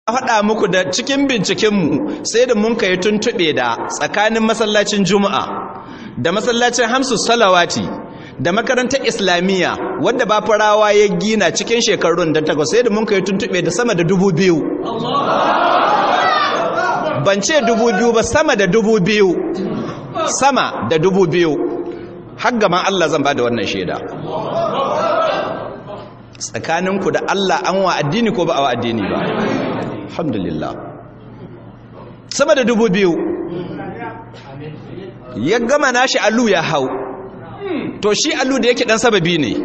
faɗa muku da cikin bincikenmu sai da mun kai tuntuɓe da tsakanin masallacin juma'a da masallacin hamsu salawati da makarantar islamiyya wadda ba farawa ya gina cikin shekarun da takwas sai da mun kai tuntuɓe da sama da dubu biyu ban ce dubu biyu ba sama da dubu biyu sama da dubu biyu har gaban Allah zan ba da wannan shaida tsakaninku da Allah an wa addini ko ba a wa addini ba alhamdulillah sama da dubu biyu ya gama nashi allu ya hau to shi allu da yake dan sababi ne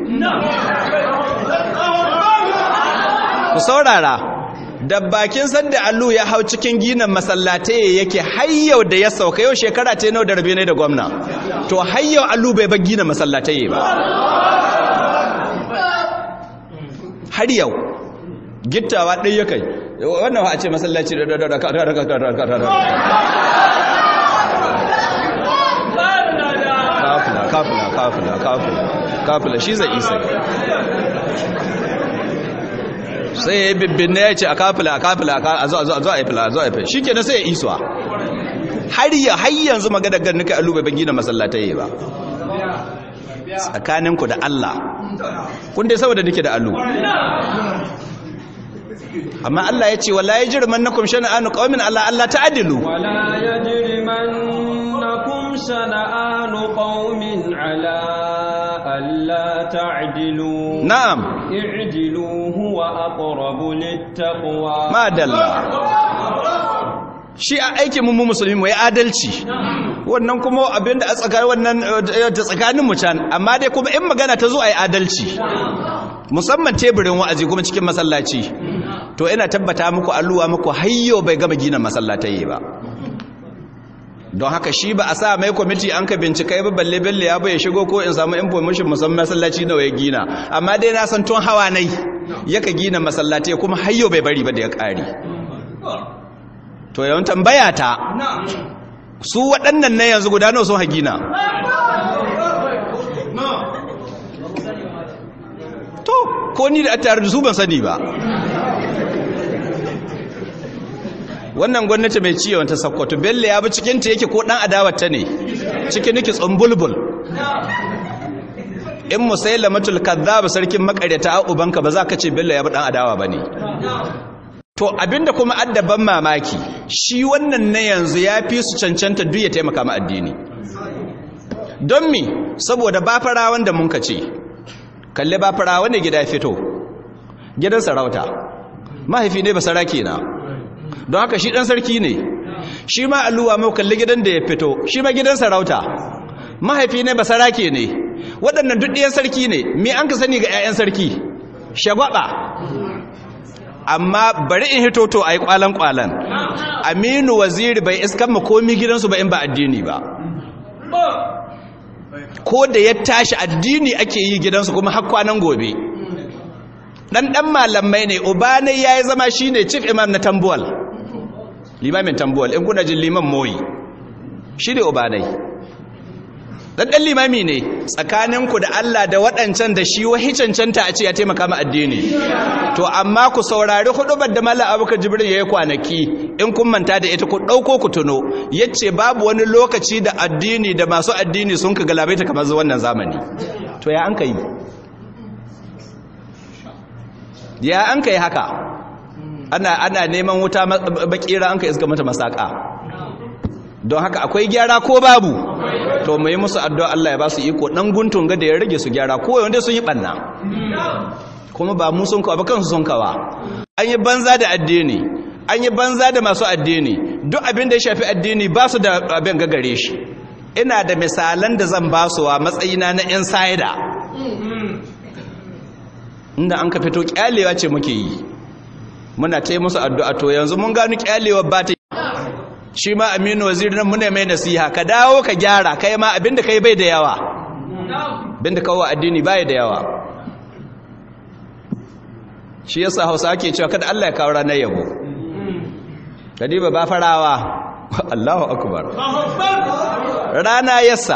ku saurara da bakin sanda allu ya hau cikin ginin masallatai yake hayyau da ya sauka yau shekara ta nau da rabe ne da gwamna to hayyau allu bai bar ginin masallatai ba har yau gittawa ɗai ya kai wannan a ce masallaci da kafula kafula kafula kafula kafula shi zai isa sai ya yi bibbin ya ce a kafula a kafula a zo a yi fila a zo a yi fila shi ke sai ya isuwa har yi har yanzu magana garnuka alubai ban gina masallatai ba tsakaninku da Allah kun dai saboda nake da alu amma Allah ya ce wala yajrimannakum shana'anu qaumin alla alla ta'dilu wala yajrimannakum shana'anu qaumin ala alla ta'dilu na'am i'dilu huwa aqrabu littaqwa ma dalla shi a aikin mu musulmi mu yi adalci wannan kuma abinda a tsakanin wannan ta tsakanin mu can amma dai kuma in magana ta zo a yi adalci musamman teburin wa'azi kuma cikin masallaci to ina tabbata muku alluwa muku hayyo bai gama gina masallatai ba don haka shi ba a sa mai kwamiti an ka bincika ba balle balle ya bai shigo ko in samu information musamman masallaci nawa ya gina amma dai na san tun hawa nai yaka gina masallatai kuma hayyo bai bari ba da ya kare to yawan tambaya ta su waɗannan na yanzu guda nawa sun hagina to ko ni da a tare da su ban sani ba wannan gwamnati mai ciwon ta sakkwato bello ya bi cikinta yake ko ɗan adawata ne cikin niki tsumbulbul in musaila matul kazzaba sarkin makaryata a ubanka ba za ka ce bello ya bi ɗan adawa ba ne to abinda kuma addaban mamaki shi wannan na yanzu ya fi su cancanta duk ya taimaka ma addini don mi saboda ba farawan da mun ka ce kalle ba farawan da gida fito gidan sarauta mahaifi ne ba saraki na don haka shi dan sarki ne shi ma alluwa mai kalli gidan da ya fito shi ma gidan sarauta mahaifi ne ba sarake ne waɗannan duk ɗiyan sarki ne me an ka sani ga 'ya'yan sarki shagwaba amma bari in hito to ai kwalan kwalan aminu waziri bai iskan mu komi gidansu ba in ba addini ba ko da ya tashi addini ake yi gidansu kuma har kwanan gobe dan dan malamai ne uba ne yayi zama shine chief imam na tambuwal limamin tambuwal in kuna jin liman moyi shi ne uba ne dan dan limami ne tsakaninku da Allah da waɗancan da shi wahi cancanta a ce ya taimaka ma addini to amma ku saurari hudubar da Malam Abubakar Jibril yayi kwanaki in kun manta da ita ku dauko ku tuno yace babu wani lokaci da addini da masu addini sun ka galabaita kamar wannan zamani to ya an kai ya an kai haka ana ana neman wuta bakira an kai iska mata masaka don haka akwai gyara ko babu to mu yi musu addu'a Allah ya ba su iko dan guntun ga da ya rage su gyara ko wanda sun yi banna kuma ba mu sun kawa ba kansu sun kawa an yi banza da addini an yi banza da masu addini duk abin da ya shafi addini ba su da abin gagare shi ina da misalan da zan ba su wa matsayina na insider inda an ka fito kyalewa ce muke yi muna ta yi musu addu'a to yanzu mun gano kyalewa ba ta shi ma aminu waziri nan muna mai nasiha ka dawo ka gyara kai ma abinda kai bai da yawa abinda kawo addini bai da yawa shi yasa hausa ake cewa kada Allah ya kawo ranar yabo kadiba ba farawa Allahu akbar rana yasa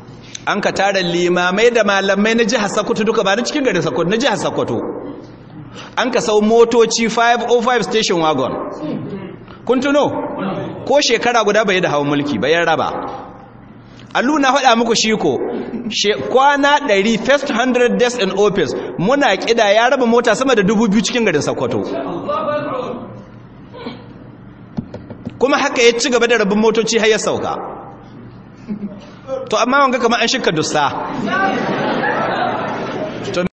an ka tara limamai da malamai na jihar Sokoto duka ba na cikin garin Sokoto na jihar Sokoto an ka sau motoci 505 station wagon kun tuno ko shekara guda bai da hawan mulki bayan raba allu na faɗa muku shi ko kwana 100 first 100 days in office muna kida ya raba mota sama da dubu biyu cikin garin Sokoto kuma haka ya ci gaba da rabin motoci har ya sauka to amma wanga kamar an shika dusta